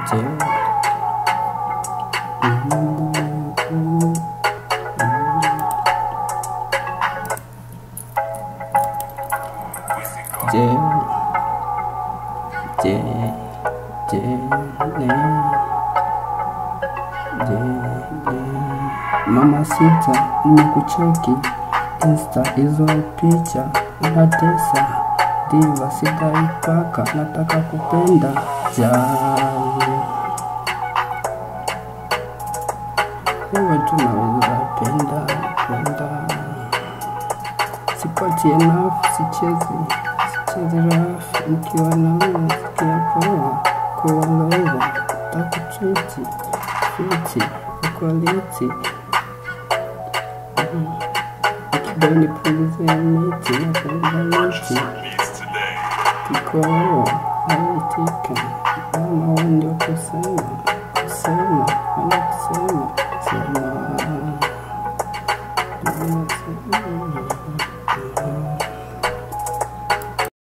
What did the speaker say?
je Mm, mm, je je je ne je je mama sita nimekucheki insta hizo picha unatesa diva sidaipaka nataka kupenda jali wewe tu naweza penda penda sipatie nafsi sichezi sichezi rafu nikiwa nawe sikia poa kuwalova takutriti fiti equality ikidai nipunguze miti napunguza miti kikoa haitika mama wewe ndio kusema kusema ana kusema sema